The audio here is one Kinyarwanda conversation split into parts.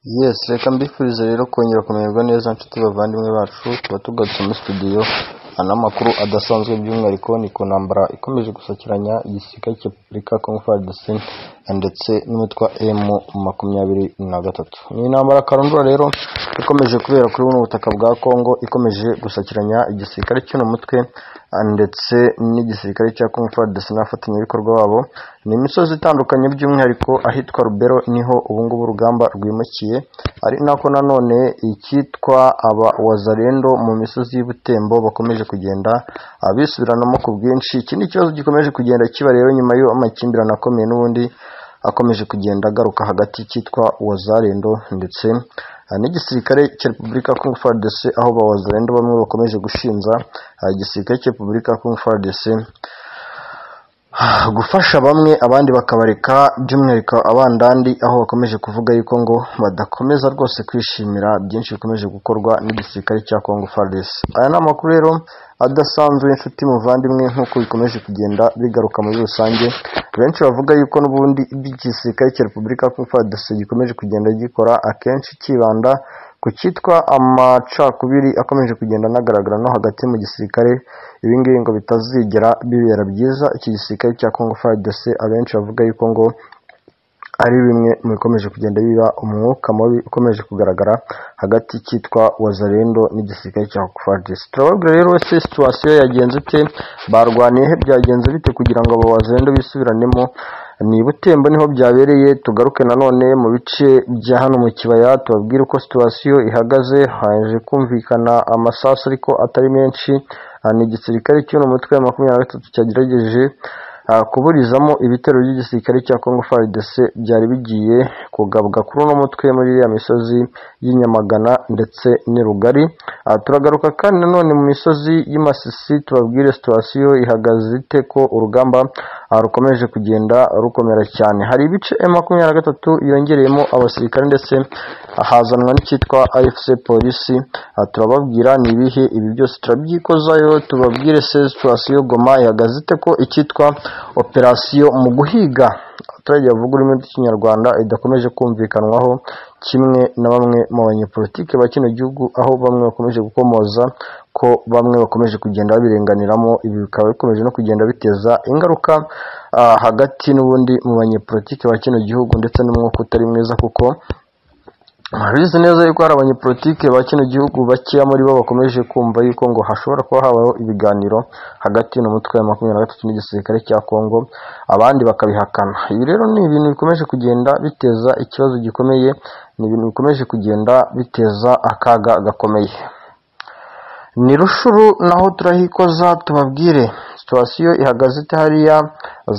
Yes reka mbifurize rero kongera kumererwa neza nshuti bavandimwe bacu tuba tugarutse muri studio n'amakuru adasanzwe by'umwihariko ni ku ntambara ikomeje gusakiranya igisirikare cya Repubulika ya Congo FARDC ndetse n'umutwe M makumyabiri na gatatu ni intambara karundura rero ikomeje kubera kuri buno butaka bwa Congo ikomeje gusakiranya igisirikare cy'uno mutwe ndetse n'igisirikare cya Congo FARDC n'abafatanyabikorwa babo ni imisozi itandukanye by'umwihariko ahitwa Rubero niho ubungubu urugamba rwimukiye ari nako nanone icyitwa aba Wazalendo mu misozi y'Ubutembo bakomeje kugenda bisubiranamo ku bwinshi iki ni ikibazo gikomeje kugenda kiba rero nyuma y'amakimbirane akomeye n'ubundi akomeje kugenda agaruka hagati cyitwa Wazalendo ndetse n'igisirikare cya Repubulika ya Congo FARDC aho ba Wazalendo bamwe bakomeje gushinja igisirikare cya Repubulika ya Congo FARDC gufasha bamwe abandi bakabareka by'umwihariko abandandi aho bakomeje kuvuga yuko ngo badakomeza rwose kwishimira byinshi bikomeje gukorwa n'igisirikare cya Congo FARDC aya ni amakuru rero adasanzwe inshuti muvandimwe nk'uko bikomeje kugenda bigaruka muri rusange benshi bavuga yuko n'ubundi ibyo igisirikare cya Repubulika ya Congo FARDC gikomeje kugenda gikora akenshi kibanda ku cyitwa amacakubiri akomeje kugenda anagaragara no hagati mu gisirikare ibi ngibi ngo bitazigera bibera byiza iki gisirikare cya Congo FARDC abenshi bavuga yuko ngo ari bimwe mu bikomeje kugenda biba umwuka mubi ukomeje kugaragara hagati cyitwa Wazalendo n'igisirikare cya FARDC turababwira rero se situation yagenze ite barwaniye he byagenze bite kugira ngo abo Wazalendo bisubiranemo ni Butembo niho byabereye tugaruke nanone mu bice bya hano mu kibaya tubabwire uko situation ihagaze haje kumvikana amasasu ariko atari menshi ni igisirikare cy'uno mutwe wa makumyabiri na gatatu cyagerageje kuburizamo ibitero by'igisirikare cya Congo FARDC byari bigiye kugabwa kuri uno mutwe muri iriya misozi y'inyamagana ndetse n'irugari turagaruka kandi nanone mu misozi y'Imasisi tubabwire situation ihagaze ite ko urugamba rukomeje kugenda rukomera cyane hari ibice makumyabiri na gatatu yongereyemo abasirikare ndetse hazanwa n'icyitwa AFC polisi turababwira ni ibihe ibi byose turabyikozayo tubabwire se situation Goma ihagaze ite ko icyitwa operasiyo mu guhiga abaturage bavuga ururimi rw'ikinyarwanda idakomeje kumvikanwaho kimwe na bamwe mu banyepolitike ba kino gihugu aho bamwe bakomeje gukomoza ko bamwe bakomeje kugenda babirenganiramo ibi bikaba bikomeje no kugenda biteza ingaruka hagati n'ubundi mu banyepolitike ba kino gihugu ndetse n'umwuka utari mwiza kuko bizi neza yuko hari abanyepolitike ba kino gihugu bakeya muri bo bakomeje kumva yuko ngo hashobora kuba habaho ibiganiro hagati y'umutwe wa makumyabiri na gatatu n'igisirikare cya Congo abandi bakabihakana ibi rero ni ibintu bikomeje kugenda biteza ikibazo gikomeye ni ibintu bikomeje kugenda biteza akaga gakomeye ni rushuru naho turahikoza tubabwire situwasiyo ihagaze ite hariya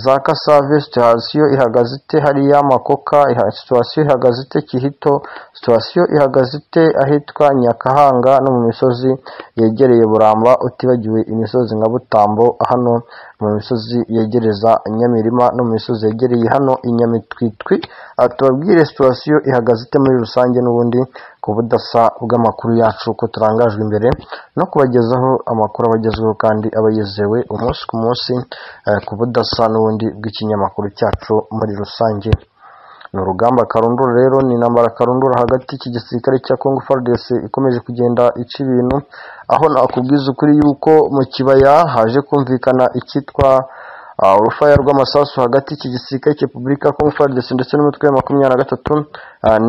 za kasave situwasiyo ihagaze ite hariya makoka situwasiyo ihagaze ite kihito situwasiyo ihagaze ite ahitwa nyakahanga no mu misozi yegereye buramba utibagiwe imisozi nka butambo hano mu misozi yegereza inyamirima no mu misozi yegereye hano inyamitwitwi tubabwire situwasiyo ihagaze ite muri rusange n'ubundi ku budasa bw'amakuru yacu ko turangajwe imbere no kubagezaho amakuru abagezweho kandi aba yizewe umunsi ku munsi ku budasa n'ubundi bw'ikinyamakuru cyacu muri rusange ni urugamba karundura rero ni intambara karundura hagati y'iki gisirikare cya Congo FARDC ikomeje kugenda ica ibintu aho nakubwiza ukuri yuko mu kibaya haje kumvikana icyitwa urufaya rw'amasasu hagati y'iki gisirikare cya Repubulika ya Congo FARDC ndetse n'umutwe wa makumyabiri na gatatu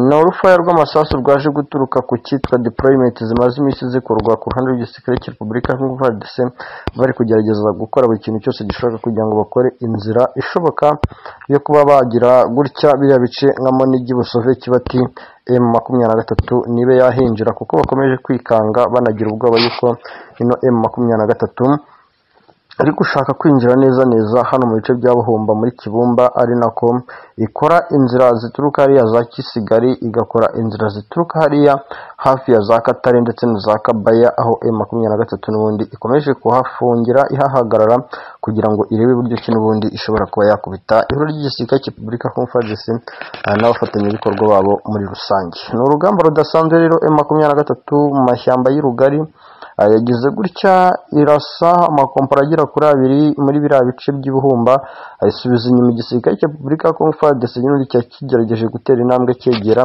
ni urufaya rw'amasasu rwaje guturuka ku cyitwa deployment zimaze iminsi zikorwa ku ruhande rw'igisirikare cya Repubulika ya Congo FARDC bari kugerageza gukora buri kintu cyose gishoboka kugira ngo bakore inzira ishoboka yo kuba bagira gutya biriya bice nka Monigi Busove Kibati M makumyabiri na gatatu nibe yahinjira kuko bakomeje kwikanga banagira ubwoba yuko ino M makumyabiri na gatatu ari gushaka kwinjira neza neza hano mu bice bya Buhumba muri Kibumba ari nako ikora inzira zituruka hariya za Kisigari igakora inzira zituruka hariya hafi ya za Katare ndetse na za Kabaya aho M23 n'ubundi ikomeje kuhafungira ihahagarara kugira ngo irebe buryo ki n'ubundi ishobora kuba yakubita ihuriro ry'igisirikare cya Repubulika Congo FARDC n'abafatanyabikorwa babo muri rusange ni urugamba rudasanzwe rero M23 mu mashyamba y'irugari Ah, yagize gutya irasa amakompara agera kuri abiri muri biriya bice by'ibihumba isubiza inyuma igisirikare cya Repubulika ya Congo FARDC n'undi cya kigerageje gutera intambwe cyegera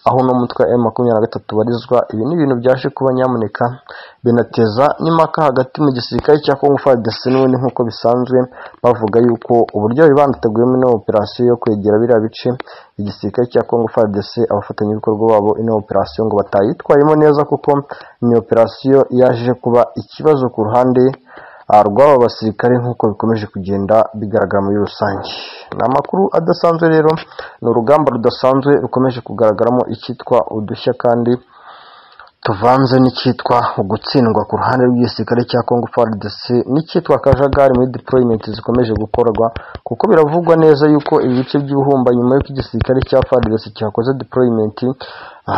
aho uno mutwe wa M23 barizwa ibi ni ibintu byaje kuba nyamuneka binateza n'impaka hagati mu gisirikare cya Congo FARDC n'ubundi nk'uko bisanzwe bavuga yuko uburyo bari banateguyemo ino operasiyo yo kwegera biriya bice igisirikare cya Congo FARDC abafatanyabikorwa babo ino operasiyo ngo batayitwayemo neza kuko ni operasiyo yaje kuba ikibazo ku ruhande ah, rw'abo basirikare nk'uko bikomeje kugenda bigaragara muri rusange ni amakuru adasanzwe rero ni urugamba rudasanzwe rukomeje kugaragaramo icyitwa udushya kandi tuvanze n'icyitwa ugutsindwa ku ruhande rw'igisirikare cya Congo FARDC n'icyitwa akajagari muri deployment zikomeje gukorwa kuko biravugwa neza yuko ibice by'ibihumba nyuma y'uko igisirikare cya FARDC cyakoze deployment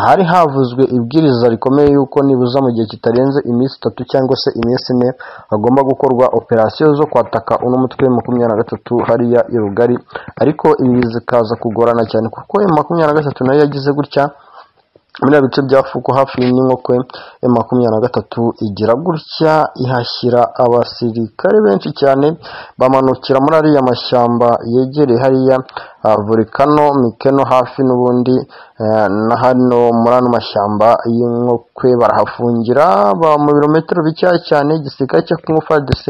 hari havuzwe ibwiriza rikomeye yuko nibuza mu gihe kitarenze iminsi itatu cyangwa se iminsi ine hagomba gukorwa operasiyo zo kwataka uno mutwe wa makumyabiri na gatatu hariya i Rugari ariko ibi bikaza kugorana cyane kuko makumyabiri na gatatu nayo yagize gutya muri bya bice bya Fuko hafi n'inkokwe ya makumyabiri na gatatu igira gutya ihashyira abasirikare benshi cyane bamanukira muri ariya mashyamba yegereye hariya ah, volcano mikeno hafi n'ubundi eh, na hano muri ano mashyamba y'inkokwe barahafungira ba mu birometero bikeya cyane igisirikare cya Congo FARDC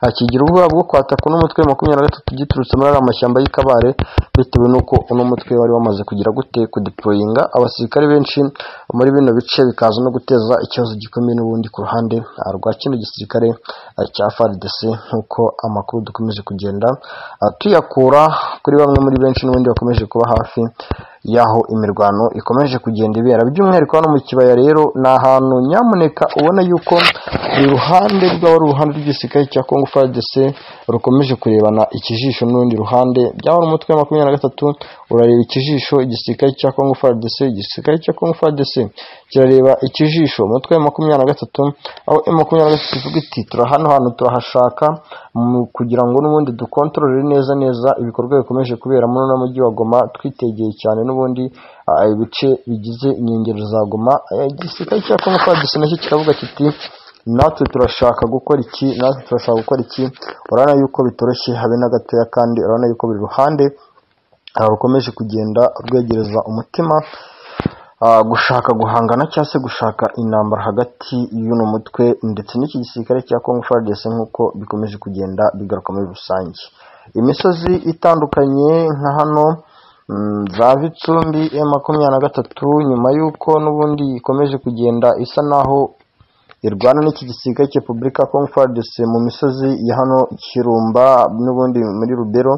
ah, kigira ubwoba bwo kwataka n'umutwe wa makumyabiri na gatatu giturutse muri ariya mashyamba y'ikabare bitewe n'uko uno mutwe wari wamaze kugira gute kudeployinga abasirikare benshi muri bino bice bikaza no guteza ikibazo gikomeye n'ubundi ku ruhande ah, rwa kino gisirikare ah, cya FARDC nk'uko amakuru dukomeje kugenda ah, tuyakura kuri bamwe muri benshi n'ubundi bakomeje kuba hafi y'aho imirwano ikomeje kugenda ibera by'umwihariko hano mu kibaya rero ni ahantu nyamuneka ubona yuko iruhande rw'aba ari uruhande rw'igisirikare cya Congo FARDC rukomeje kurebana ikijisho n'urundi ruhande byaba ari umutwe wa makumyabiri na gatatu urareba ikijisho igisirikare cya Congo FARDC igisirikare cya Congo FARDC kirareba ikijisho umutwe wa makumyabiri na gatatu aho makumyabiri na gatatu ivuga iti tura hano hantu turahashaka mu kugira ngo n'ubundi dukontorore neza neza ibikorwa bikomeje kubera muri uno mujyi wa Goma twitegeye cyane n'ubundi ah, ibice bigize inkengero za Goma Eh, igisirikare cya Congo FARDC nacyo kiravuga kiti natwe turashaka gukora iki natwe turashaka gukora iki urabona yuko bitoroshye habe na gatoya kandi urabona yuko buri ruhande ah, rukomeje kugenda rwegereza umutima ah, gushaka guhangana cyangwa se gushaka intambara hagati y'uno mutwe ndetse n'iki gisirikare cya Congo FARDC nk'uko bikomeje kugenda bigaruka muri rusange imisozi itandukanye nka hano mm, za Bicumbi ya makumyabiri na gatatu nyuma y'uko n'ubundi ikomeje kugenda isa naho irwana n'iki gisirikare cya Repubulika ya Congo FARDC mu misozi ya hano Kirumba n'ubundi muri Rubero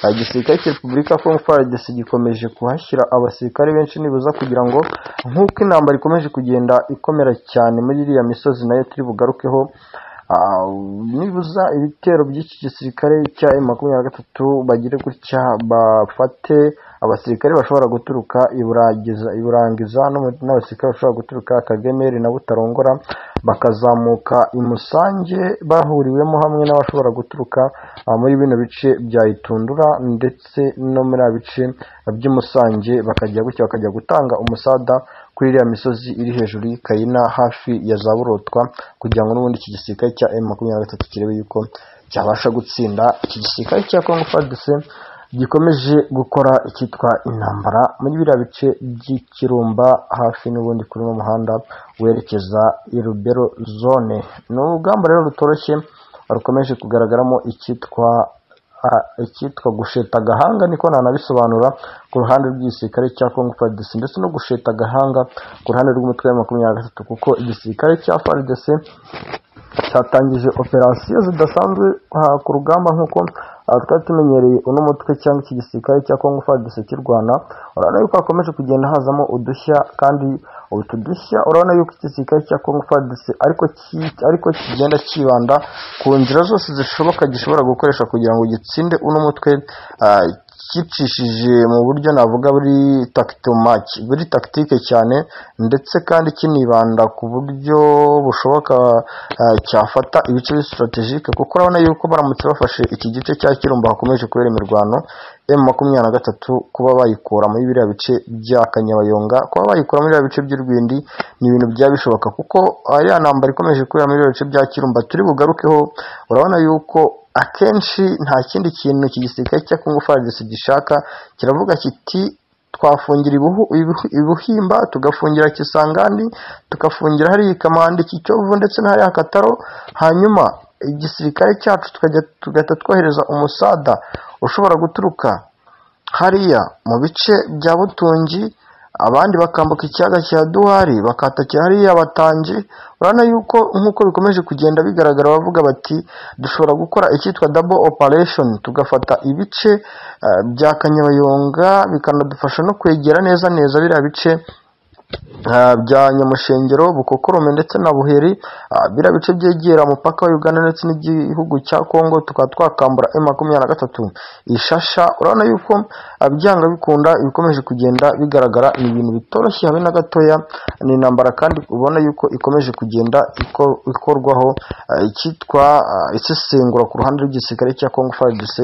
Ah, igisirikare cya Repubulika ya Congo FARDC gikomeje kuhashyira abasirikare benshi nibuza kugira ngo nk'uko intambara ikomeje kugenda ikomera cyane muri iriya misozi nayo turi bugarukeho Ah, nibuza ibitero by'iki gisirikare cya makumyabiri na gatatu bagire gutya bafate abasirikare bashobora guturuka iburangiza iburangiza no- n'abasirikare bashobora guturuka kagemeri na butarongora bakazamuka imusange bahuriwemo hamwe n'abashobora guturuka ah, muri bino bice bya itundura ndetse no muri aba bice by'umusange bakajya gutya bakajya gutanga umusada kuri iriya misozi iri hejuru y'ikayina hafi ya za burotwa kugira ngo n'ubundi iki gisirikare cya M makumyabiri na gatatu kirebe yuko cyabasha gutsinda iki gisirikare cya Congo FARDC gikomeje gukora icyitwa intambara muri biriya bice by'ikirumba hafi n'ubundi kuri uno muhanda werekeza i Rubero zone ni urugamba rero rutoroshye rukomeje kugaragaramo icyitwa ah, icyitwa gusheta agahanga niko nanabisobanura ku ruhande rw'igisirikare cya Congo FARDC ndetse no gusheta agahanga ku ruhande rw'umutwe wa makumyabiri na gatatu kuko igisirikare cya FARDC cyatangije operasiyo zidasanzwe ah, ku rugamba nk'uko ah, twari tumenyereye uno mutwe cyangwa iki gisirikare cya Congo FARDC cy'u Rwanda urabona yuko hakomeje kugenda hazamo udushya kandi utu dushya urabona yuko iki gisirikare cya Congo FARDC ariko ki- ariko kigenda kibanda ku nzira zose zishoboka gishobora gukoresha kugira ngo gitsinde uno mutwe ah, cyicishije mu buryo navuga buri tactomach buri tactique cyane ndetse kandi kinibanda ku buryo bushoboka eh, cyafata ibice strategique kuko urabona yuko baramutse bafashe iki gice cya Kirumba hakomeje kubera imirwano M makumyabiri na gatatu kuba bayikura muri biriya bice bya Kanyabayonga kuba bayikura muri biriya bice by'urwindi ni ibintu byaba bishoboka kuko ariya ntambara ikomeje kubera muri biriya bice bya Kirumba turi bugarukeho urabona yuko akenshi nta kindi kintu iki gisirikare cya Congo FARDC gishaka kiravuga kiti twafungira ibihu- ibihu- ibuhimba tugafungira kisangani tugafungira hariya ikamande kicovu ndetse na hariya kataro hanyuma igisirikare cyacu tukajya tugahita twohereza umusada ushobora guturuka hariya mu bice bya butungi abandi bakambuka ikiyaga cya duhari bakatakira hariya batangi urabona yuko nk'uko bikomeje kugenda bigaragara bavuga bati dushobora gukora icyitwa double operation tugafata ibice eh, bya kanyabayonga bikanadufasha no kwegera neza neza biriya bice Ah, bya nyamushengero bukokorome ndetse na buheri ah, biriya bice byegera umupaka wa uganda ndetse n'igihugu cya kongo tukaba twakambura m makumyabiri na gatatu ishasha urabona yuko ah, byanga bikunda ibikomeje kugenda bigaragara ni ibintu bitoroshye habe na gatoya ni intambara kandi ubona yuko ikomeje kugenda iko- ikorwaho ah, icyitwa ah, isesengura ku ruhande rw'igisirikare cya kongo frdc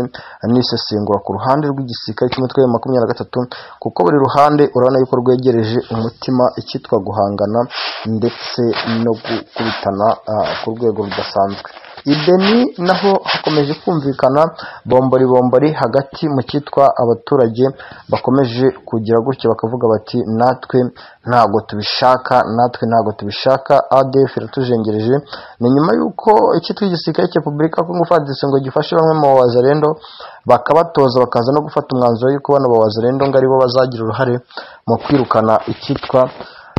n'isesengura ku ruhande rw'igisirikare cy'umutwe wa makumyabiri na gatatu kuko buri ruhande urabona yuko rwegereje umutima icyitwa guhangana ndetse no gukubitana ah, ku rwego rudasanzwe ideni naho hakomeje kumvikana bombori bombori hagati mu cyitwa abaturage bakomeje kugira gutya bakavuga bati natwe ntabwo tubishaka natwe ntabwo tubishaka adf iratujengereje ni nyuma y'uko icyitwa igisirikare cya repubulika kongo fadisi ngo gifashe bamwe mu bazarendo bakabatoza bakaza no gufata umwanzuro y'uko bano bawazarendo ngo aribo bazagira uruhare mu kwirukana icyitwa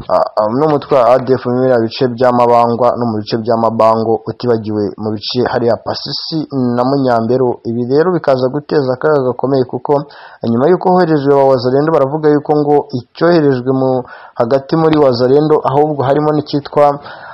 ah, ah, n'umutwe wa ADF mu biriya bice by'amabangwa no mu bice by'amabango utibagiwe mu bice hariya Pasisi na Munyambero ibi rero bikaza guteza akaga gakomeye kuko nyuma y'uko hoherejwe ba Wazalendo baravuga yuko ngo icyoherejwe mu hagati muri Wazalendo ahubwo harimo n'icyitwa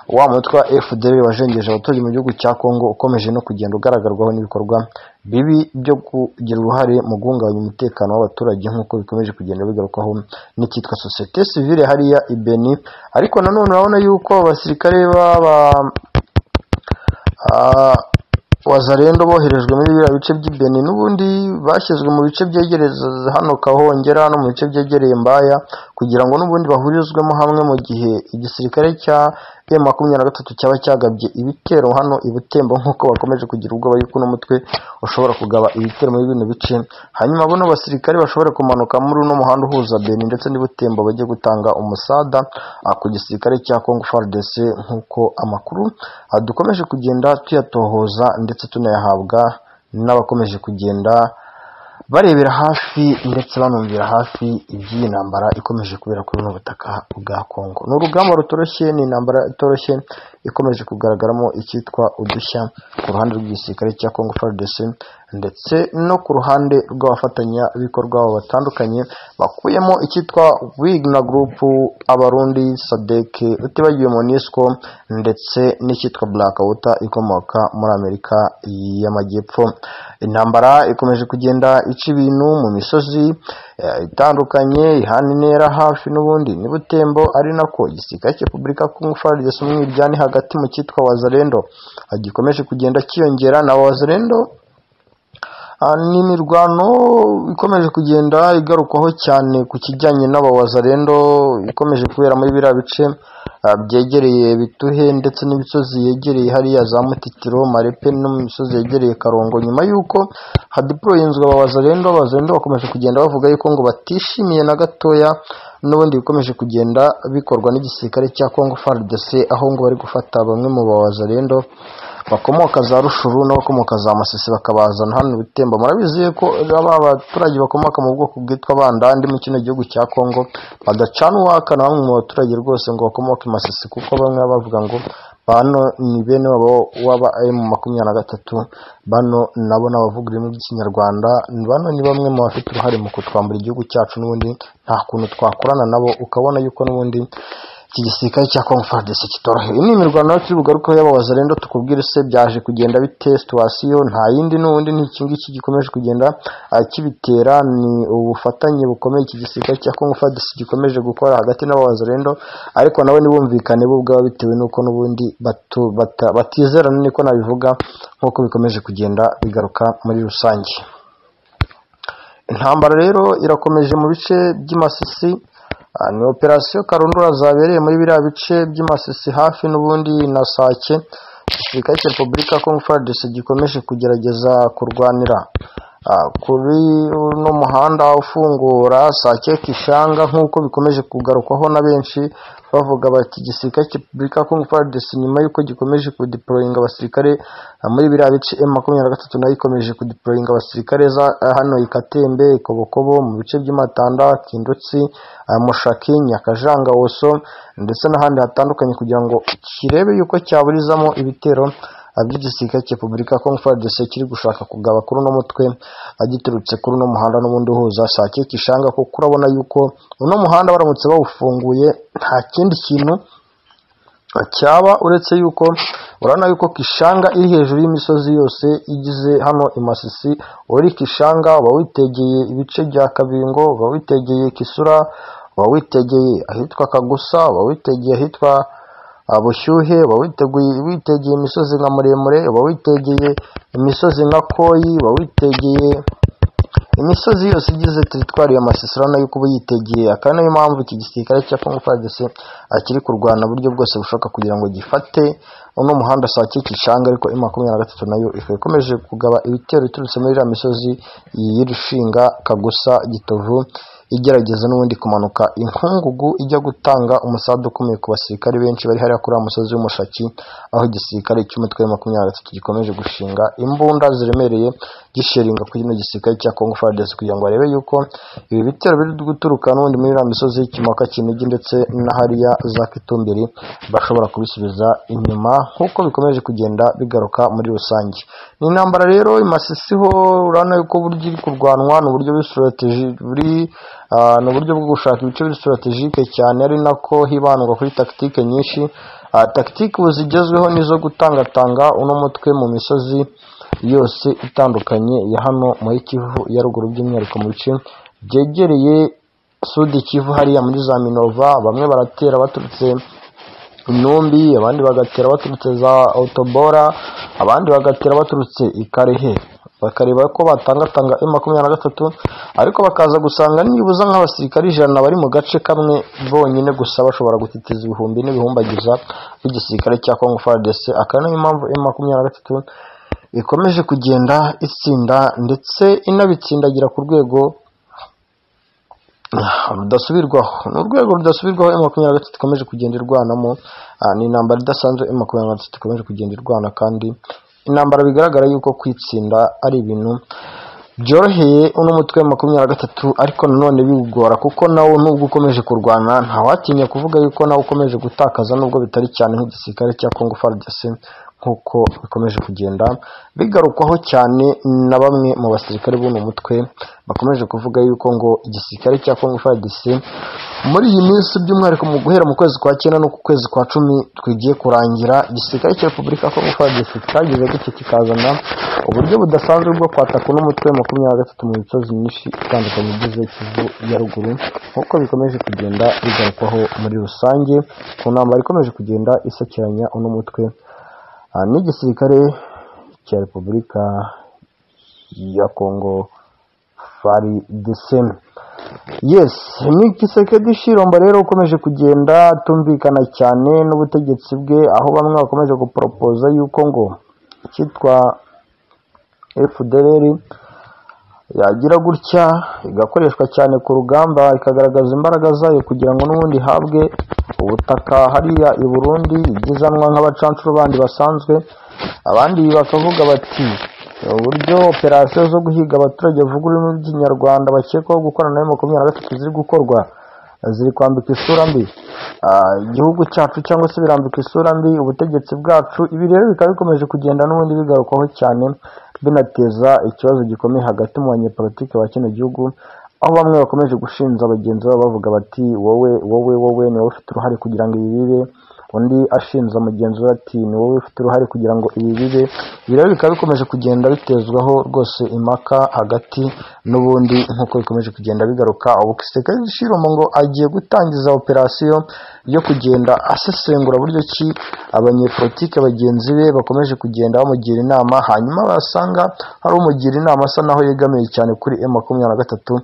wa mutwe wa FDL wajengeje abaturage mu gihugu cya Kongo ukomeje no kugenda ugaragarwaho n'ibikorwa bibi byo kugira uruhare mu guhungabanya umutekano w'abaturage nk'uko bikomeje kugenda bigarukwaho n'icyitwa sosiyete sivile hariya ibeni ariko nanone urabona yuko abasirikare baba ah, wazarendo boherejwe muri biriya bice by'i Beni n'ubundi bashyizwe mu bice byegereza hano Kahongera no mu bice byegereye Mbaya kugira ngo n'ubundi bahurizwemo hamwe mu gihe igisirikare cya M makumyabiri na gatatu cyaba cyagabye ibitero hano i Butembo nk'uko bakomeje kugira ubwoba yuko uno mutwe ushobora kugaba ibitero muri bino bice hanyuma bano basirikare bashobora kumanuka muri uno muhanda uhuza Beni ndetse n'i Butembo bajye gutanga umusada ah, ku gisirikare cya Congo FARDC nk'uko amakuru ah, dukomeje kugenda tuyatohoza ndetse tunayahabwa n'abakomeje kugenda barebera hafi ndetse banumvira hafi iby'iyi ntambara ikomeje kubera kuri buno butaka bwa Kongo ni urugamba rutoroshye ni intambara itoroshye ikomeje kugaragaramo icyitwa udushya ku ruhande rw'igisirikare cya Congo FARDC ndetse no ku ruhande rw'abafatanyabikorwa babo batandukanye bakuyemo icyitwa Wigna Group Abarundi SADC utibagiwe Monisco ndetse n'icyitwa Blackwater ikomoka muri Amerika y'Amajyepfo intambara ikomeje kugenda ica ibintu mu misozi eh, itandukanye ihana intera hafi n'ubundi ni butembo ari nako igisirikare cya Repubulika ya Congo FARDC mu iryani hagati mu cyitwa Wazalendo ah, gikomeje kugenda kiyongera na Wazalendo Ah, ni imirwano ikomeje kugenda igarukwaho cyane ku kijyanye n'abawazarendo ikomeje kubera muri biriya bice ah, byegereye bituhe ndetse n'imisozi yegereye hariya za mutitiro marepe no mu misozi yegereye karongo nyuma y'uko hadiporoyinzwe abawazarendo abazarendo bakomeje kugenda bavuga yuko ngo batishimiye na gatoya n'ubundi bikomeje kugenda bikorwa n'igisirikare cya Congo FARDC aho ngo bari gufata bamwe mu bawazarendo bakomoka za rushuru n'abakomoka za masisi bakabazana hano i butembo murabizi ko aba baturage bakomoka mu bwoko bwitwa bandandi mu kino gihugu cya kongo badacana uwaka na bamwe mu baturage rwose ngo bakomoke i masisi kuko bamwe baba bavuga ngo bano ni bene wabo waba ari mu makumyabiri na gatatu bano nabo ni abavuga ururimi rw'ikinyarwanda bano ni bamwe mu bafite uruhare mu kutwambura igihugu cyacu n'ubundi nta kuntu twakorana nabo ukabona yuko n'ubundi iki gisirikare cya Congo FARDC kitoroheye iyi ni imirwano yacu y'ubugaruka y'ababaza rero tukubwire se byaje kugenda bite situwasiyo nta yindi n'ubundi ni iki ngiki gikomeje kugenda ah, kibitera ni ubufatanye bukomeye iki gisirikare cya Congo FARDC gikomeje gukora hagati n'ababaza rero ariko nabo ntibumvikane bo ubwabo bitewe n'uko n'ubundi batu- bata- batizerana niko nabivuga nk'uko bikomeje kugenda bigaruka muri rusange intambara rero irakomeje mu bice by'imasisi Ah, ni operasiyo karundura zabereye muri biriya bice by'imasisi hafi n'ubundi na sake igisirikare cya repubulika ya congo FARDC gikomeje kugerageza kurwanira ah, kuri uno muhanda ufungura sake kishanga nk'uko bikomeje kugarukwaho na benshi bavuga bati igisirikare cya repubulika ya congo FARDC nyuma y'uko gikomeje kudeployinga abasirikare ah, muri biriya bice m makumyabiri na gatatu nayo ikomeje kudeployinga abasirikare za ah, hano ikatembe ikobokobo mu bice by'imatanda kindutsi ah, mushaki nyakajanga woso ndetse n'ahandi hatandukanye kugira ngo kirebe yuko cyaburizamo ibitero ah, by'igisirikare cya repubulika ya congo FARDC kiri gushaka kugaba kuri uno mutwe ah, giturutse kuri uno muhanda n'ubundi uhuza sake kishanga kuko urabona yuko uno muhanda baramutse bawufunguye nta kindi kintu cyaba uretse yuko urabona yuko kishanga iri hejuru y'imisozi yose igize hano imasisi uri kishanga uba witegeye ibice bya kabingo uba witegeye kisura uba witegeye ahitwa kagusa uba witegeye ahitwa ah, bushyuhe uba witeguye witegeye imisozi nka muremure uba witegeye imisozi nka koyi uba witegeye imisozi yose igize teritwari ya masisi urabona yuko uba yitegeye akaba ari nayo mpamvu iki gisirikare cya congo fadese akiri kurwana uburyo bwose bushoboka kugira ngo gifate uno muhanda saa kikishanga ariko i makumyabiri na gatatu nayo ikaba ikomeje kugaba ibitero biturutse muri iriya misozi y'irushinga kagusa gitovu igerageza n'ubundi kumanuka inkungugu ijya gutanga umusarada ukomeye ku basirikare benshi bari hariya kuri wa musozi w'umushaki aho igisirikare cy'umutwe wa makumyabiri na gatatu gikomeje gushinga imbunda ziremereye gisheringa kuri kino gisirikare cya Congo FARDC kugira ngo barebe yuko ibi bitero biri guturuka n'ubundi muri iriya misozi y'ikimoka kinigi ndetse na hariya za kitumbiri bashobora kubisubiza inyuma nk'uko bikomeje kugenda bigaruka muri rusange ni intambara rero imasisi ho urabona yuko buryo iri kurwanwa ni uburyo bw'isitrategi buri ah, ni uburyo bwo gushaka ibice biri sitratejike cyane ari nako hibandwa kuri tactique nyinshi Ah, tactique ubu zigezweho ni izo gutangatanga uno mutwe mu misozi yose itandukanye ya hano muri Kivu ya ruguru by'umwihariko mu bice byegereye Sud Kivu hariya muri za Minova bamwe baratera baturutse intumbi abandi bagatera baturutse za autobora abandi bagatera baturutse i karehe bakareba ko batangatanga m makumyabiri na gatatu ariko bakaza gusanga nibuza nk'abasirikare ijana bari mu gace kamwe bonyine gusa bashobora gutitiza ibihumbi n'ibihumbagiza by'igisirikare cya congo fadc akaba ariyo mpamvu m makumyabiri na gatatu ikomeje kugenda itsinda ndetse inabitsindagira ku rwego rudasubirwaho ni urwego rudasubirwaho M makumyabiri na gatatu ikomeje kugenda irwanamo Ah, ni intambara idasanzwe M makumyabiri na gatatu ikomeje kugenda irwana kandi intambara bigaragara yuko kwitsinda ari ibintu byoroheye uno mutwe wa makumyabiri na gatatu ariko nanone biwugora kuko nawo nubwo ukomeje kurwana ntawatinya kuvuga yuko nawe ukomeje gutakaza nubwo bitari cyane nk'igisirikare cya Congo FARDC nk'uko bikomeje kugenda bigarukwaho cyane na bamwe mu basirikare b'uno mutwe bakomeje kuvuga yuko ngo igisirikare cya Congo FARDC muri iyi minsi by'umwihariko mu guhera mu kwezi kwa cyenda no ku kwezi kwa cumi twigiye kurangira igisirikare cya Repubulika ya Congo FARDC cyagize gutyo kikazana uburyo budasanzwe bwo kwataka n'umutwe wa makumyabiri na gatatu mu misozi myinshi itandukanye igize Kivu ya ruguru nk'uko bikomeje kugenda bigarukwaho muri rusange ku ntambara ikomeje kugenda isakiranya uno mutwe Ah, n'igisirikare cya repubulika ya kongo fari desemu yes ni igiseke gishiromba rero ukomeje kugenda atumvikana cyane n'ubutegetsi bwe aho bamwe bakomeje guporopoza yuko ngo icyitwa fdr yagira gutya igakoreshwa cyane ku rugamba ikagaragaza imbaraga zayo kugira ngo n'ubundi ihabwe ubutaka hariya i burundi igizanwa nk'abacancuro bandi basanzwe abandi bakavuga bati uburyo operasiyo zo guhiga abaturage bavuga ururimi rw'ikinyarwanda bakekwaho gukorana na makumyabiri na gatatu ziri gukorwa ziri kwambika isura mbi Ah, igihugu cyacu cyangwa se birambika isura mbi ubutegetsi bwacu ibi rero bikaba bikomeje kugenda n'ubundi bigarukwaho cyane binateza ikibazo gikomeye hagati mu banyepolitike ba kino gihugu aho bamwe bakomeje gushinja bagenzi babo bavuga bati wowe wowe wowe ni wowe ufite uruhare kugira ngo ibi bibe undi ashinja mugenzi we ati ni wowe ufite uruhare kugira ngo ibi bibe ibi rero bikaba bikomeje kugenda bitezwaho rwose impaka hagati n'ubundi nk'uko bikomeje kugenda bigaruka ubu gisirikare cy'ishiroma ngo agiye gutangiza operasiyo yo kugenda asesengura buryo ki abanyepolitike bagenzi be bakomeje kugenda bamugira inama hanyuma basanga hari umugira inama asa naho yegamiye cyane kuri M makumyabiri na gatatu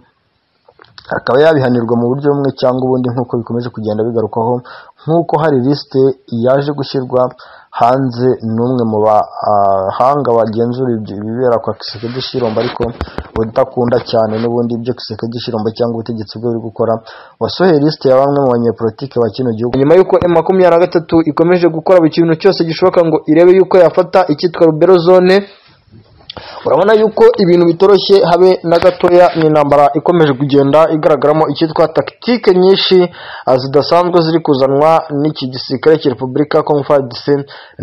akaba yabihanirwa mu buryo bumwe cyangwa ubundi nk'uko bikomeje kugenda bigarukwaho nk'uko hari lisite yaje gushyirwa hanze n'umwe mu bahanga bagenzura ibyo- ibibera kwa giseke gishiromba ariko udakunda cyane n'ubundi ibyo giseke gishiromba cyangwa ubutegetsi bwe buri gukora wasohoye lisite ya bamwe mu banyepolitike ba kino gihugu nyuma y'uko M makumyabiri na gatatu ikomeje gukora buri kintu cyose gishoboka ngo irebe y'uko yafata icyitwa rubero zone urabona yuko ibintu bitoroshye habe na gatoya ni intambara ikomeje kugenda igaragaramo icyitwa takitike nyinshi ah, zidasanzwe ziri kuzanwa n'iki gisirikare cya repubulika congo fadise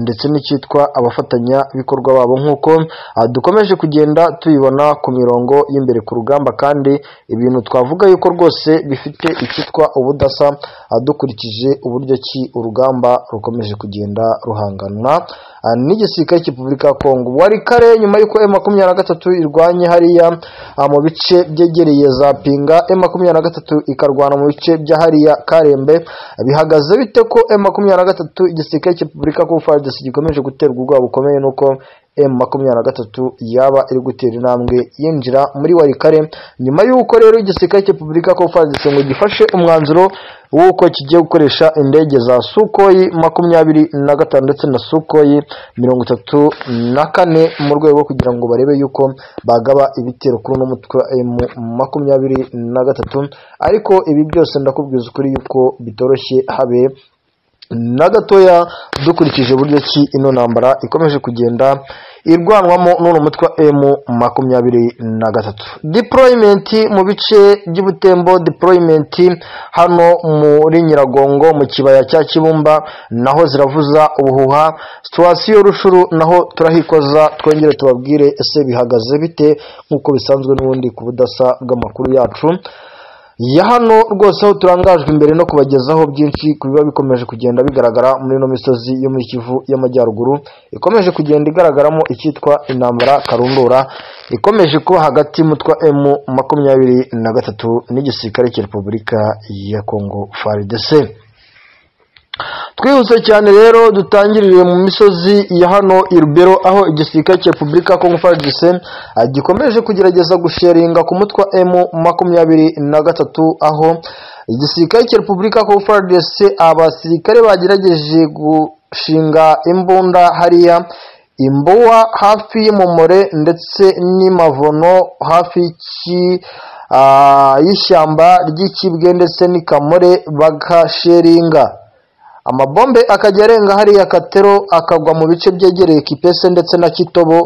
ndetse n'icyitwa abafatanyabikorwa babo nk'uko ah, dukomeje kugenda tubibona ku mirongo y'imbere ku rugamba kandi ibintu twavuga yuko rwose bifite icyitwa ubudasa ah, dukurikije uburyo ki urugamba rukomeje kugenda ruhangana ah, n'igisirikare cya repubulika ya kongo wari kare nyuma y'uko m makumyabiri na gatatu irwanye hariya ah, mu bice byegereye za pinga m makumyabiri na gatatu ikarwana mu bice bya hariya karembe bihagaze bite ko m makumyabiri na gatatu igisirikare cya repubulika ya kongo FARDC gikomeje guterwa ubwoba bukomeye nuko m makumyabiri na gatatu yaba iri gutera intambwe yinjira muri warikare nyuma y'uko rero igisirikare cya repubulika ya kongo FARDC ngo gifashe umwanzuro w'uko kigiye gukoresha indege za sukoyi makumyabiri na gatanu ndetse na sukoyi mirongo itatu na kane mu rwego rwo kugira ngo barebe yuko bagaba ibitero kuri uno mutwe wa M makumyabiri na gatatu ariko ibi byose ndakubwiza ukuri yuko bitoroshye habe na gatoya dukurikije uburyo ki ino ntambara ikomeje kugenda irwanwamo n'uno mutwe wa M makumyabiri na gatatu deployment mu bice by'ubutembo deployment hano muri nyiragongo mu kibaya cya kibumba naho ziravuza ubuhuha situwasiyo rushuru naho turahikoza twongere tubabwire ese bihagaze bite nk'uko bisanzwe n'ubundi ku budasa bw'amakuru yacu ya hano rwose aho turangajwe imbere no kubagezaho byinshi ku biba bikomeje kugenda bigaragara muri ino misozi yo muri kivu y'amajyaruguru ikomeje kugenda igaragaramo icyitwa intambara karundura ikomeje kuba hagati y'umutwa m makumyabiri na gatatu n'igisirikare cya repubulika ya kongo fardc twihuse cyane rero dutangirire mu misozi ya hano irubero aho igisirikare cya repubulika ya kongo frdc ah, gikomeje kugerageza gusheringa ku mutwe wa m makumyabiri na gatatu aho igisirikare cya repubulika ya kongo frdc abasirikare bagerageje gushinga imbunda hariya imbowa hafi y'umumore ndetse n'imavono hafi y'iki ah, y'ishyamba ry'ikibwe ndetse n'ikamore bagashinga amabombe akajya arenga hariya katero akagwa mu bice byegereye kipese ndetse na kitobo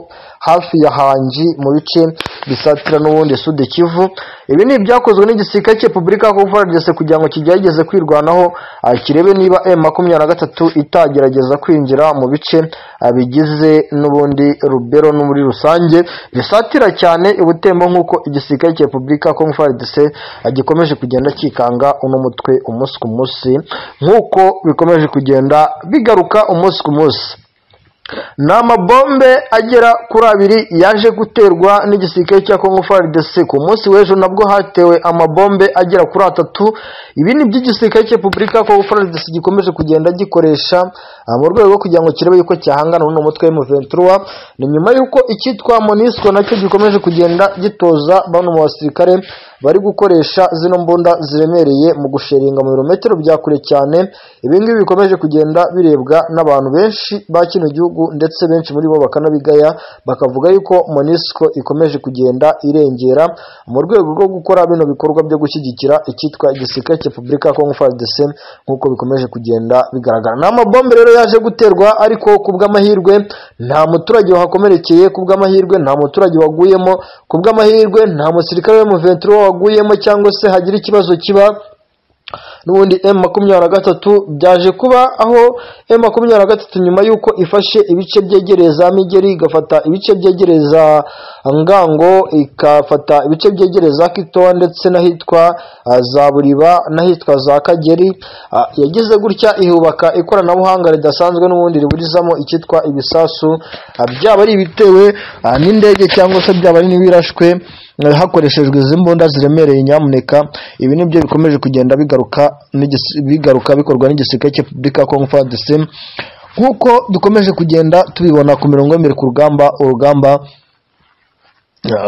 hafi ya hangi mu bice bisatira n'ubundi sud kivu ibi ni ibyakozwe n'igisirikare cya repubulika ya kongo FARDC kugira ngo kigerageze kwirwanaho ah, kirebe niba m makumyabiri na gatatu itagerageza kwinjira mu bice ah, bigize n'ubundi rubero no muri rusange bisatira cyane ubutembo nk'uko igisirikare cya repubulika ya kongo FARDC ah, gikomeje kugenda kikanga uno mutwe umunsi ku munsi nk'uko bikomeje kugenda bigaruka umunsi ku munsi ni amabombe agera kuri abiri yaje guterwa n'igisirikare cya kongo frdc ku munsi w'ejo nabwo hatewe amabombe agera kuri atatu ibi ni iby'igisirikare cya repubulika ya kongo frdc gikomeje kugenda gikoresha ah, mu rwego rwo kugira ngo kirebe yuko cyahangana n'uno mutwe w'umuventura ni nyuma y'uko icyitwa monisco nacyo gikomeje kugenda gitoza bano mu basirikare bari gukoresha zino mbunda ziremereye mu gusheringa mu birometero bya kure cyane ibi ngibi bikomeje kugenda birebwa n'abantu benshi ba kino gihugu ndetse benshi muri bo bakanabigaya bakavuga yuko monisco ikomeje kugenda irengera mu rwego rwo gukora bino bikorwa byo gushyigikira icyitwa igisirikare cya repubulika ya kongo frdc nk'uko bikomeje kugenda bigaragara ni amabombe rero yaje guterwa ariko ku bw'amahirwe nta muturage wahakomerekeye ku bw'amahirwe nta muturage waguyemo ku bw'amahirwe nta musirikare w'umuventuro waguyemo cyangwa se hagira ikibazo kiba n'ubundi M makumyabiri na gatatu byaje kuba aho M makumyabiri na gatatu nyuma y'uko ifashe ibice byegereye za Migeri igafata ibice byegereye za Ngango ikafata ibice byegereye za Kitowa ndetse n'ahitwa ah, za Buriba n'ahitwa za Kageri Ah, yagize gutya ihubaka ikoranabuhanga ridasanzwe n'ubundi riburizamo icyitwa ibisasu ah, byaba ari ibitewe ah, n'indege cyangwa se byaba ari n'ibirashwe eh, hakoreshejwe izi mbunda ziremereye nyamuneka ibi nibyo bikomeje kugenda bigaruka n'igisi- bigaruka bikorwa n'igisirikare cya repubulika ya kongo fadc nk'uko dukomeje kugenda tubibona ku mirongo y'imbere ku rugamba urugamba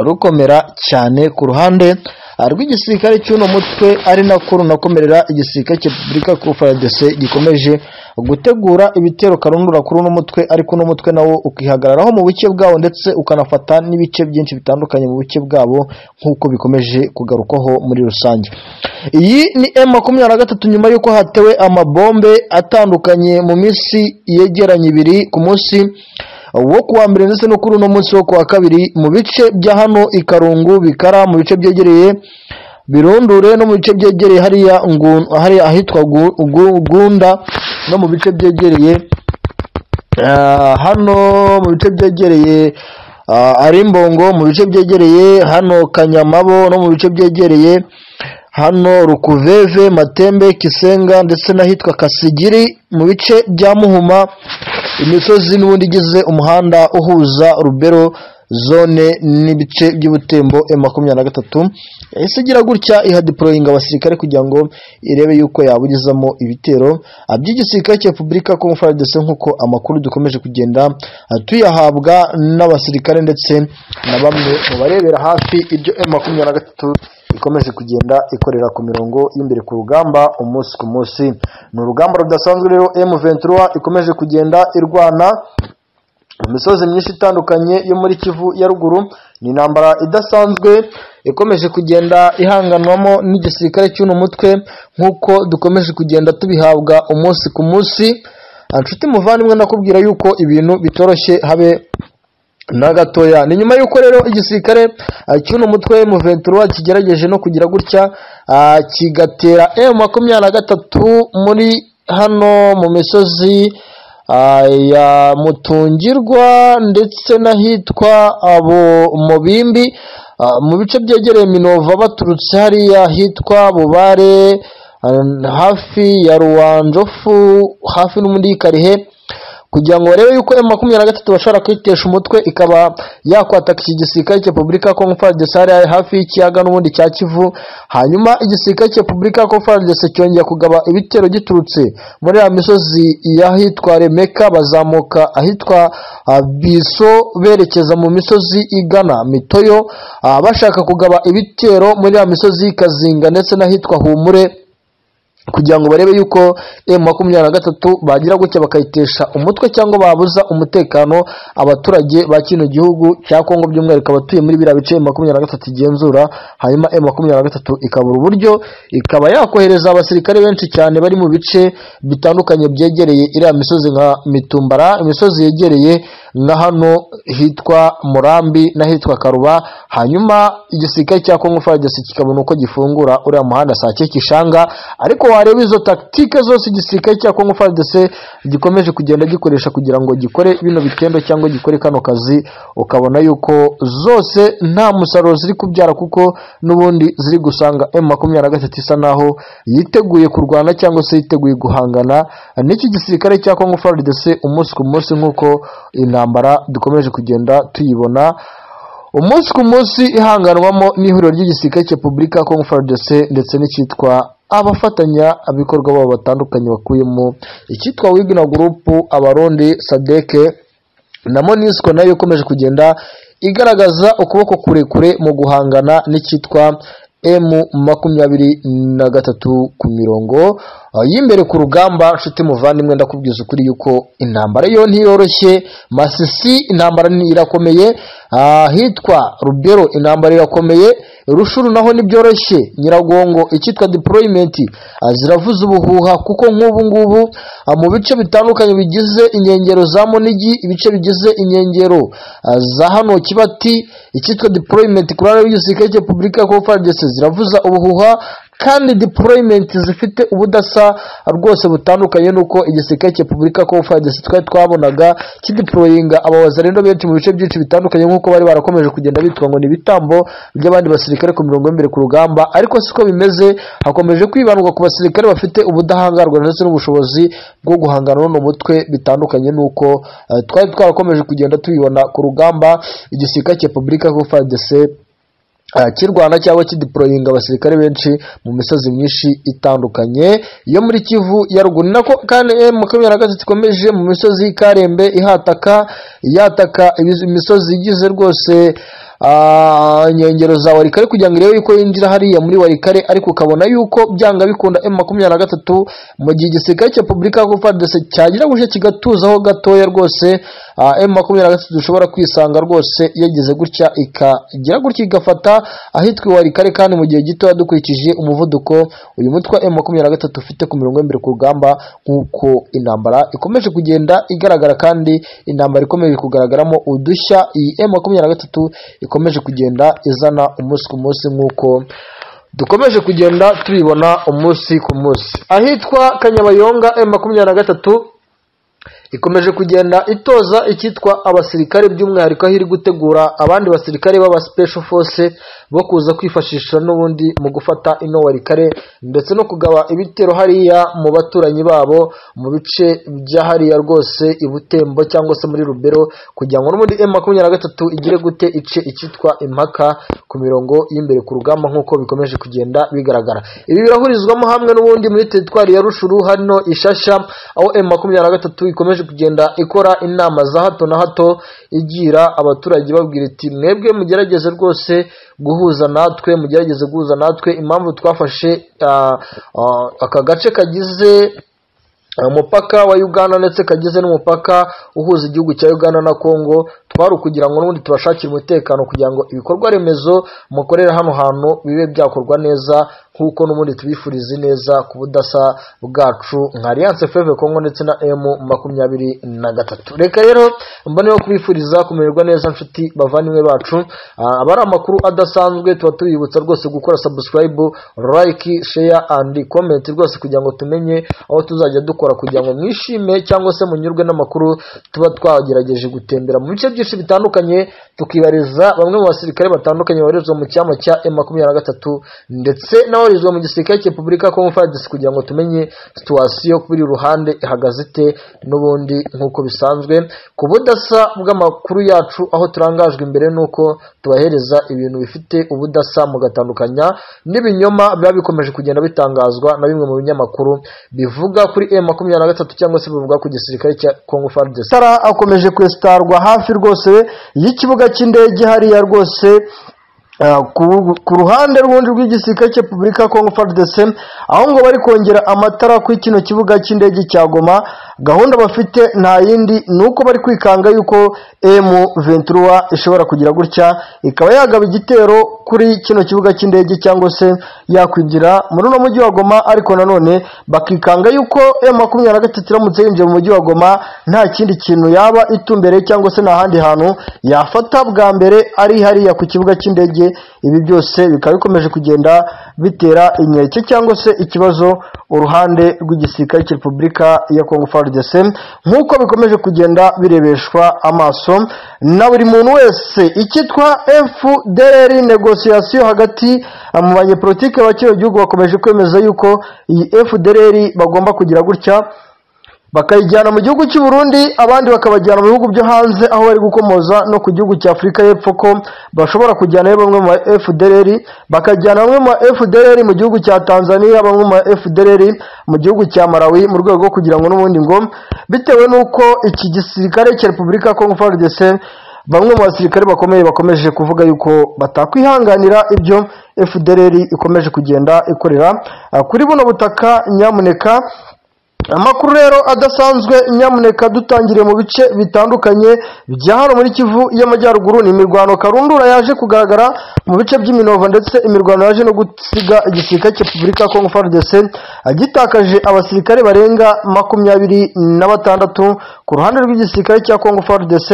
rukomera cyane ku ruhande ah, rw'igisirikare cy'uno mutwe ari nako runakomerera igisirikare cya repubulika ya Congo FARDC gikomeje gutegura ibitero karundura kuri uno mutwe ariko uno mutwe nawo ukihagararaho mu buke bwawo ndetse ukanafata n'ibice byinshi bitandukanye mu buke bwabo nk'uko bikomeje kugarukwaho muri rusange iyi ni M makumyabiri na gatatu nyuma y'uko hatewe amabombe atandukanye mu minsi yegeranye ibiri ku munsi wo ku wa mbere ndetse no kuri uno munsi wo ku wa kabiri mu bice bya hano i Karungu bikara mu bice byegereye birundure no mu bice byegereye hariya ngu- hariya ahitwa Gu- Gu- gunda no mu bice byegereye Ah, hano mu bice byegereye ah, ari mbongo mu bice byegereye hano kanyamabo no mu bice byegereye hano rukuveve matembe kisenga ndetse n'ahitwa kasigiri mu bice bya muhuma imisozi n'ubundi igize umuhanda uhuza rubero zone n'ibice by'ubutembo M makumyabiri na gatatu yahise igira gutya iha deployinga abasirikare kugira ngo irebe yuko yabugezamo ibitero ah, by'igisirikare cya repubulika ya Congo FARDC nk'uko amakuru dukomeje kugenda ah, tuyahabwa n'abasirikare ndetse na bamwe mu barebera hafi ibyo M makumyabiri na gatatu ikomeje kugenda ikorera ku mirongo y'imbere ku rugamba umunsi ku munsi ni urugamba rudasanzwe rero M23 ikomeje kugenda irwana mu misozi myinshi itandukanye yo muri Kivu ya ruguru ni intambara idasanzwe ikomeje kugenda ihanganwamo n'igisirikare cy'uno mutwe nk'uko dukomeje kugenda tubihabwa umunsi ku munsi Ah, nshuti muvandimwe nakubwira yuko ibintu bitoroshye habe na gatoya ni nyuma y'uko rero igisirikare ah, cy'uno mutwe M23 kigerageje no kugira gutya ah, kigatera M23 muri hano mu misozi ah, ya Mutungirwa ndetse n'ahitwa abo Mubimbi ah, mu bice byegereye Minova baturutse hariya hitwa Bubare ah, hafi ya Ruwanjofu hafi n'umundi Karihe kugira ngo barebe yuko M makumyabiri na gatatu bashobora kwitesha umutwe ikaba yakwataka iki gisirikare cya Repubulika ya Congo FARDC hariya hafi y'ikiyaga n'ubundi cya Kivu hanyuma igisirikare cya Repubulika ya Congo FARDC cyongera kugaba ibitero giturutse muri ya misozi y'ahitwa Remeka bazamuka ahitwa ah, Biso berekeza mu misozi igana Mitoyo ah, bashaka kugaba ibitero muri ya misozi y'Ikazinga ndetse n'ahitwa Humure kugira ngo barebe yuko M makumyabiri na gatatu bagira gutya bakayitesha umutwe cyangwa babuza umutekano abaturage ba kino gihugu cya Kongo by'umwihariko abatuye muri biriya bice M makumyabiri na gatatu igenzura hanyuma M makumyabiri na gatatu ikabura uburyo ikaba yakohereza abasirikare benshi cyane bari mu bice bitandukanye byegereye iriya misozi nka Mitumbara imisozi yegereye nka hano hitwa Murambi n'ahitwa Karuba hanyuma igisirikare cya Kongo FARDC kikabona uko gifungura uriya muhanda saa kishanga ariko wareba izo taktike zose igisirikare cya Kongo FARDC gikomeje kugenda gikoresha kugira ngo gikore bino bitendo cyangwa gikore kano kazi ukabona yuko zose nta musaruro ziri kubyara kuko n'ubundi ziri gusanga M makumyabiri na gatatu isa naho yiteguye kurwana cyangwa se yiteguye guhangana n'iki gisirikare cya Kongo FARDC umunsi ku munsi nk'uko intambara dukomeje kugenda tuyibona umunsi ku munsi ihanganwamo n'ihuriro ry'igisirikare cya Repubulika ya Congo FARDC ndetse n'icyitwa abafatanya abikorwa babo batandukanye bakuyemo icyitwa Wigna Group abarundi Sadeke na Monisco nayo ikomeje kugenda igaragaza ukuboko kurekure mu guhangana n'icyitwa M makumyabiri na gatatu ku mirongo ah, y'imbere ku rugamba nshuti muvandimwe ndakubwiza ukuri yuko intambara yo ntiyoroshye masisi intambara ni- irakomeye ahitwa rubero intambara irakomeye rushuru naho ntibyoroshye nyiragongo icyitwa deployment ah, ziravuza ubuhuha kuko nk'ubu ngubu ah, mu bice bitandukanye bigize inkengero za munigi ibice bigize inkengero ah, za hano kibati icyitwa deployment kurara w'igisirikare cya repubulika ya Congo FARDC ziravuza ubuhuha kandi deployment zifite ubudasa rwose butandukanye n'uko igisirikare cya repubulika confidence twari twabonaga kideployinga abawazarendo benshi mu bice byinshi bitandukanye nk'uko bari barakomeje kugenda bitwa ngo ni ibitambo by'abandi basirikare ku mirongo y'imbere ku rugamba ariko siko bimeze hakomeje kwibandwa ku basirikare bafite ubudahangarwa ndetse n'ubushobozi bwo guhangana n'uno mutwe bitandukanye n'uko eh, twari twarakomeje kugenda tubibona ku rugamba igisirikare cya repubulika confidence Ah, kirwana cyangwa kideployinga abasirikare benshi mu misozi myinshi itandukanye yo muri kivu ya ruguru ni nako kandi m makumyabiri na gatatu ikomeje mu misozi y'ikarembe ihataka yataka imiz- imisozi igize rwose ah, inkengero za warikare kugira ngo irebe yuko yinjira hariya muri warikare ariko ukabona yuko byanga bikunda m makumyabiri na gatatu mu gihe igisirikare cya repubulika ya confidence cyagira gutya kigatuzaho gatoya rwose ah, m makumyabiri na gatatu dushobora kwisanga rwose yagize gutya ikagira gutya igafata ahitwa iwarikare kandi mu gihe gitoya dukurikije umuvuduko uyu mutwe wa makumyabiri na gatatu ufite ku mirongo y'imbere ku rugamba nk'uko intambara ikomeje kugenda igaragara kandi intambara ikomeje kugaragaramo udushya iyi makumyabiri na gatatu ikomeje kugenda izana umunsi ku munsi nk'uko dukomeje kugenda tubibona umunsi ku munsi ahitwa kanyabayonga makumyabiri na gatatu ikomeje kugenda itoza icyitwa abasirikare by'umwihariko aho iri gutegura abandi basirikare b'aba special force bo kuza kwifashisha n'ubundi mu gufata ino warikare ndetse no kugaba ibitero hariya mu baturanyi babo mu bice bya hariya rwose i butembo cyangwa se muri rubero kugira ngo n'ubundi m makumyabiri na gatatu igire gute ice icyitwa impaka ku mirongo y'imbere ku rugamba nk'uko bikomeje kugenda bigaragara ibi birahurizwamo hamwe n'ubundi muri teritwari ya rushuru hano ishasha aho m makumyabiri na gatatu ikomeje kugenda ikora inama za hato na hato igira abaturage ibabwira iti mwebwe mugerageze rwose guhuza natwe mugerageze guhuza natwe impamvu twafashe ah, ah, aka gace kagize umupaka wa uganda ndetse kagize n'umupaka uhuza igihugu cya uganda na congo twari ukugira ngo n'ubundi tubashakire umutekano kugira ngo ibikorwa remezo mukorera hano hantu bibe byakorwa neza nk'uko n'ubundi tubifurize neza ku budasa bwacu nka alliance feve congo ndetse na m makumyabiri na gatatu reka rero mboneho kubifuriza kumererwa neza nshuti bavandimwe bacu Ah, aba ari amakuru adasanzwe tuba tubibutsa rwose gukora subscribe like share and comment rwose kugira ngo tumenye aho tuzajya dukora kugira ngo mwishime cyangwa se munyurwe n'amakuru tuba twagerageje gutembera mu bice byinshi bitandukanye tukibariza bamwe mu basirikare batandukanye boherezwa mu cyama cya m makumyabiri na gatatu ndetse n'aboherezwa mu gisirikare cya repubulika ya congo fadisi kugira ngo tumenye situwasiyo kuri buri ruhande ihagaze ite n'ubundi nk'uko bisanzwe ku budasa bw'amakuru yacu aho turangajwe imbere n'uko tubahereza ibintu bifite ubudasa mugatandukanya n'ibinyoma biba bikomeje kugenda bitangazwa na bimwe mu binyamakuru bivuga kuri m makumyabiri na gatatu cyangwa se bivuga ku gisirikare cya congo fadisi amatara akomeje kwesitarwa hafi rwose y'ikibuga cy'indege hariya rwose Uh, ku- ku ruhande rw'undi rw'igisirikare cya repubulika ya congo frdc aho ngo bari kongera amatara kuri kino kibuga cy'indege cya goma gahunda bafite nta yindi ni uko bari kwikanga yuko m23 ishobora kugira gutya ikaba yagaba igitero kuri kino kibuga cy'indege cyangwa se yakwigira muri uno mujyi wa goma ariko nanone bakikanga yuko m23 iramutse yinjiye mu mujyi wa goma nta kindi kintu yaba itumbere cyangwa se nta handi hantu yafata bwa mbere ari hariya ku kibuga cy'indege ibi byose bikaba bikomeje kugenda bitera inkeke cyangwa se ikibazo uruhande rw'igisirikare cya repubulika ya congo frdc nk'uko bikomeje kugenda birebeshwa amaso na buri muntu wese icyitwa fdr negosiyasiyo hagati mu banyepolitike b'abacyuye gihugu bakomeje kwemeza yuko iyi fdr bagomba kugira gutya bakayijyana mu gihugu cy'u Burundi abandi bakabajyana mu bihugu byo hanze aho bari gukomoza no ku gihugu cya Afurika y'Epfo ko bashobora kujyanayo bamwe mu ba FDLR bakajyana bamwe mu ba FDLR mu gihugu cya Tanzania bamwe mu ba FDLR mu gihugu cya Malawi mu rwego rwo kugira ngo n'ubundi ngo bitewe n'uko iki gisirikare cya Repubulika ya Congo FARDC bamwe mu basirikare bakomeye bakomeje kuvuga yuko batakwihanganira ibyo FDLR ikomeje kugenda ikorera Ah, kuri buno butaka nyamuneka amakuru rero adasanzwe nyamuneka dutangiriye mu bice bitandukanye bya hano muri kivu y'amajyaruguru ni imirwano karundura yaje kugaragara mu bice by'iminova ndetse imirwano yaje no gusiga igisirikare cya repubulika ya kongo frdc gitakaje abasirikare barenga makumyabiri na batandatu ku ruhande rw'igisirikare cya kongo frdc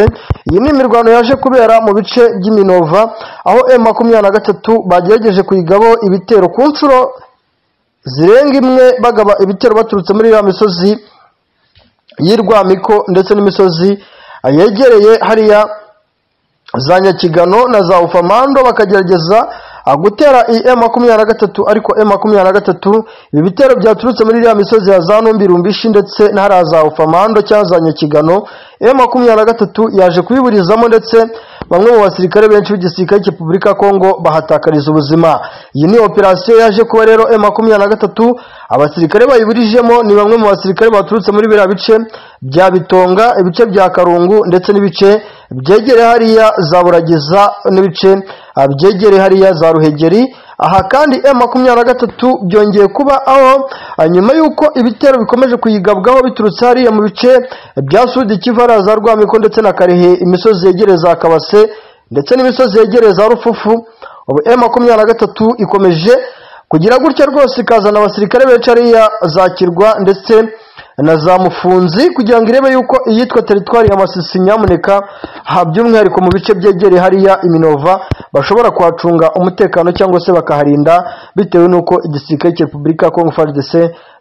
iyi ni imirwano yaje kubera mu bice by'iminova aho m makumyabiri na gatatu bagerageje kuyigabo ibitero ku nshuro zirenga imwe bagaba ibitero baturutse muri ya misozi y'irwamiko ndetse n'imisozi yegereye hariya za nyakigano na za ufamando bakagerageza ah, gutera iyi m makumyabiri na gatatu ariko m makumyabiri na gatatu ibi bitero byaturutse muri iriya misozi ya za numbi rumbishi ndetse n'ahari za ufamando cyangwa za nyakigano m makumyabiri na gatatu yaje kubiburizamo ndetse bamwe mu basirikare benshi b'igisirikare cya repubulika ya kongo bahatakariza ubuzima iyi ni operasiyo yaje kuba rero m makumyabiri na gatatu abasirikare bayiburijemo ni bamwe mu basirikare baturutse muri biriya bice bya bitonga ibice bya karungu ndetse n'ibice byegereye hariya za buragiza n'ibice ah, byegereye hariya za ruhegeri aha kandi m makumyabiri na gatatu byongeye kuba aho ah, nyuma y'uko ibitero bikomeje kuyigabwaho biturutse hariya mu bice bya sudi kivu hariya za rwamiko ndetse na karehe imisozi yegereye za kabase ndetse n'imisozi yegereye za rufufu ubu m makumyabiri na gatatu ikomeje kugira gutya rwose ikazana abasirikare benshi hariya za kirwa ndetse na za mufunzi kugira ngo irebe yuko iyitwa teritwari ya masisi nyamuneka ha by'umwihariko mu bice byegereye hariya iminova bashobora kuhacunga umutekano cyangwa se bakaharinda bitewe n'uko igisirikare cya repubulika ya kongo frdc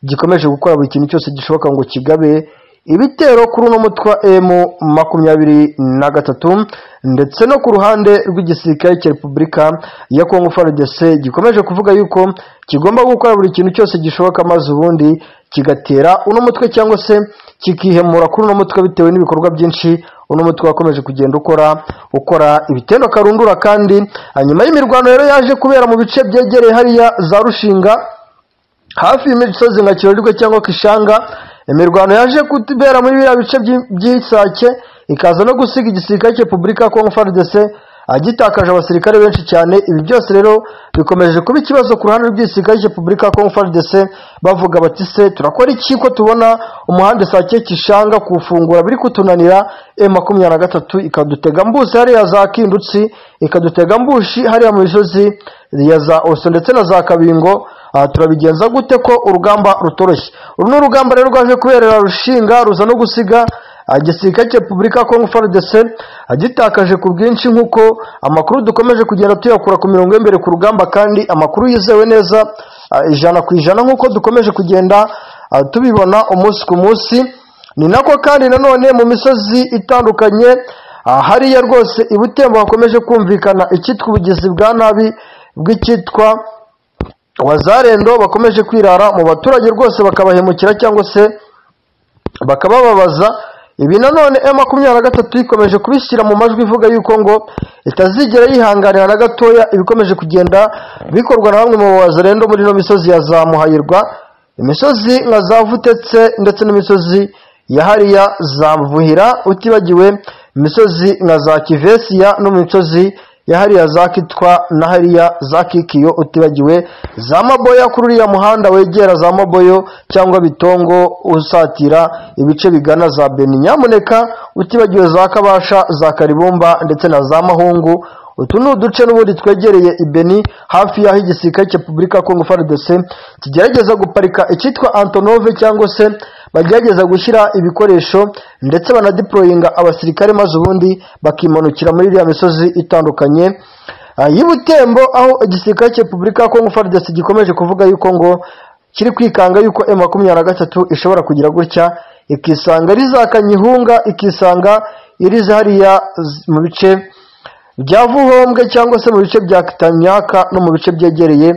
gikomeje gukora buri kintu cyose gishoboka ngo kigabe ibitero kuri uno mutwe wa emu makumyabiri na gatatu ndetse no ku ruhande rw'igisirikare cya repubulika ya kongo frdc gikomeje kuvuga yuko kigomba gukora buri kintu cyose gishoboka maze ubundi kigatera uno mutwe cyangwa se kikihemura kuri uno mutwe bitewe n'ibikorwa byinshi uno mutwe wakomeje kugenda ukora ukora ibitendo karundura kandi hanyuma y'imirwano rero yaje kubera mu bice byegereye hariya za rushinga hafi y'imisozi nka kirorirwe cyangwa kishanga imirwano yaje kubera muri biriya bice by'i- by'isake ikaza no gusiga igisirikare cya repubulika ya kongo fardc agitakaje abasirikare benshi cyane ibi byose rero bikomeje kuba ikibazo ku ruhande rw'igisirikare cya repubulika ya kongo frdc bavuga bati se turakora iki ko tubona umuhanda sake kishanga kuwufungura biri kutunanira m makumyabiri na gatatu ikadutega mbusi hariya za kindutsi ikadutega mbushi hariya mu misozi ya za oso ndetse na za kabingo aha turabigenza gute ko urugamba rutoroshye uru ni urugamba rero rwaje kuberera rushinga ruza no gusiga igisirikare cya repubulika ya kongo frdc agitakaje ku bwinshi nk'uko amakuru dukomeje kugenda tuyakura ku mirongo y'imbere ku rugamba kandi amakuru yizewe neza ah, ijana ku ijana nk'uko dukomeje kugenda ah, tubibona umunsi ku munsi ni nako kandi nanone mu misozi itandukanye ah, hariya rwose i butembo hakomeje kumvikana icyitwa ubugizi bwa nabi bw'icyitwa wazarendo bakomeje kwirara mu baturage rwose bakabahemukira cyangwa se bakabababaza ibi nanone m makumyabiri na gatatu ikomeje kubishyira mu majwi ivuga yuko ngo itazigera yihanganira na gatoya ibikomeje kugenda bikorwa na bamwe mu bazarendo muri ino misozi ya za muhayirwa imisozi nka za vutetse ndetse n'imisozi ya hariya za vuhira utibagiwe imisozi nka za kivesiya no mu misozi ya hariya za kitwa na hariya za kikiyo utibagiwe za maboya kuri uriya muhanda wegera za maboyo cyangwa bitongo usatira ibice bigana za beni nyamuneka utibagiwe za kabasha za karibumba ndetse na za mahungu utu ni uduce n'ubundi twegereye ibeni hafi y'aho igisirikare cya repubulika ya kongo frdc kigerageza guparika icyitwa antonove cyangwa se bagerageza gushyira ibikoresho ndetse banadiporoyinga abasirikare maze ubundi bakimanukira muri iriya misozi itandukanye Ah, y'i butembo aho igisirikare cya repubulika ya kongo frdc gikomeje kuvuga yuko ngo kiri kwikanga yuko m makumyabiri na gatatu ishobora kugira gutya ikisanga ari za kanyihunga ikisanga iri hariya z- mu bice bya vuhombwe cyangwa se mu bice bya kitanyaka no mu bice byegereye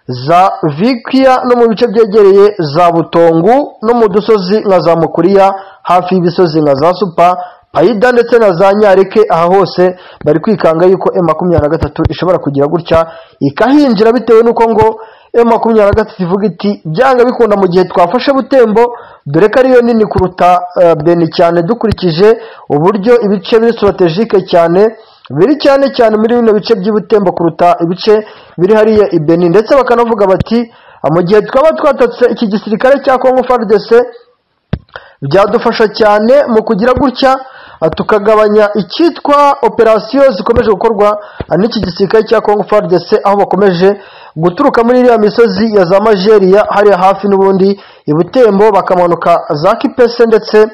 za vikiya no mu bice byegereye za butongu no mu dusozi nka za mukuriya hafi y'ibisozi nka za supa payida ndetse na za nyareke aha hose bari kwikanga yuko m makumyabiri na gatatu ishobora kugira gutya ikahinjira bitewe n'uko ngo m makumyabiri na gatatu ivuga iti byanga bikunda mu gihe twafashe butembo dore ko ariyo nini kuruta eh, beni cyane dukurikije uburyo ibice biri sitratejike cyane biri cyane cyane muri bino bice by'ubutembo kuruta ibice biri hariya i Benin ndetse bakanavuga bati "Ah, mu gihe twaba twatatse iki gisirikare cya Congo FARDC byadufasha cyane mu kugira gutya ah, tukagabanya icyitwa operasiyo zikomeje gukorwa ah, n'iki gisirikare cya Congo FARDC aho bakomeje guturuka muri iriya misozi ya za Nigeria hariya hafi n'ubundi i Butembo bakamanuka za Kipese ndetse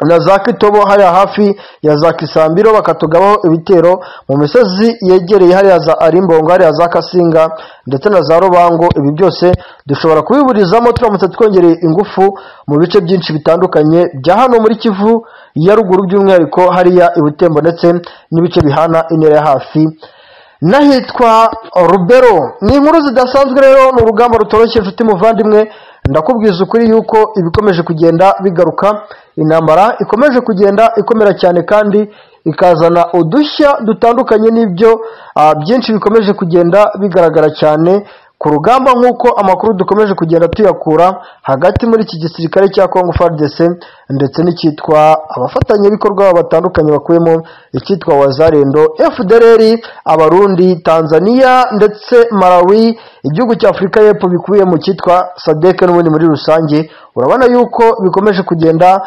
na za kitobo hariya hafi ya za kisambiro bakatugabaho ibitero mu misozi yegereye hariya za arimbongo hariya za kasinga ndetse na za rubango ibi byose dushobora kubiburizamo turamutse twongereye ingufu mu bice byinshi bitandukanye bya hano muri kivu ya ruguru by'umwihariko hariya i butembo ndetse n'ibice bihana intera ya hafi n'ahitwa rubero ni inkuru zidasanzwe rero ni urugamba rutoroshye inshuti muvandimwe ndakubwiza ukuri yuko ibikomeje kugenda bigaruka intambara ikomeje kugenda ikomera cyane kandi ikazana udushya dutandukanye n'ibyo ah, byinshi bikomeje kugenda bigaragara cyane ku rugamba nk'uko amakuru dukomeje kugenda tuyakura hagati muri iki gisirikare cya congo fardese ndetse n'icyitwa abafatanyabikorwa batandukanye bakuyemo icyitwa wazarendo fdr abarundi tanzania ndetse malawi igihugu cya afurika y'epfo bikubiye mu cyitwa sadek n'ubundi muri rusange urabona yuko bikomeje kugenda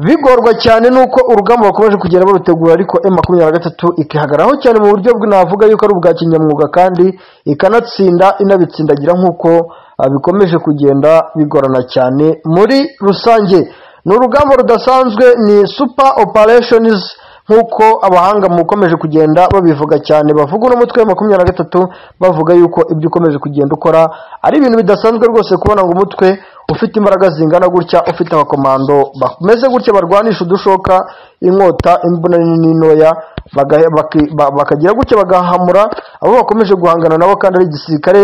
bigorwa cyane nuko urugamba bakomeje kugenda barutegura ariko M makumyabiri na gatatu ikihagararaho cyane mu buryo bw- navuga yuko ari ubwa kinyamwuga kandi ikanatsinda inabitsindagira nk'uko ah, bikomeje kugenda bigorana cyane muri rusange ni urugamba rudasanzwe ni super operations nk'uko abahanga mu ukomeje kugenda babivuga cyane bavuga uno mutwe wa makumyabiri na gatatu bavuga yuko ibyo ukomeje kugenda ukora ari ibintu bidasanzwe rwose kubona ngo umutwe ufite imbaraga zingana gutya ufite abakomando bameze gutya barwanisha udushoka inkota imbunda nini n'intoya baga- baki- ba- bakagira gutya bagahamura abo bakomeje guhangana nabo kandi ari igisirikare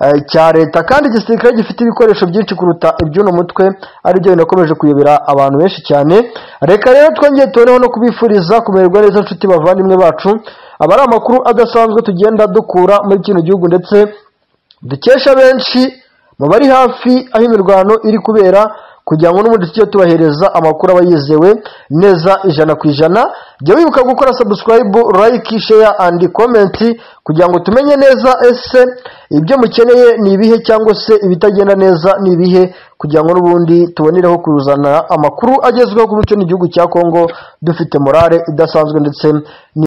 eh, cya leta kandi igisirikare gifite ibikoresho byinshi kuruta iby'uno mutwe aribyo binakomeje kuyobera abantu benshi cyane reka rero twongeye tuboneho no kubifuriza kumererwa neza inshuti bavandimwe bacu aba ari amakuru adasanzwe tugenda dukura muri kino gihugu ndetse dukesha benshi mu bari hafi aho imirwano iri kubera kugira ngo n'ubundi tujye tubahereza amakuru aba yizewe neza ijana ku ijana jya wibuka gukora subscribe like share and comment kugira ngo tumenye neza ese ibyo mukeneye ni ibihe cyangwa se ibitagenda neza ni ibihe kugira ngo n'ubundi tubonereho kuzana amakuru agezweho ku mico n'igihugu cya Congo dufite morale idasanzwe ndetse ni-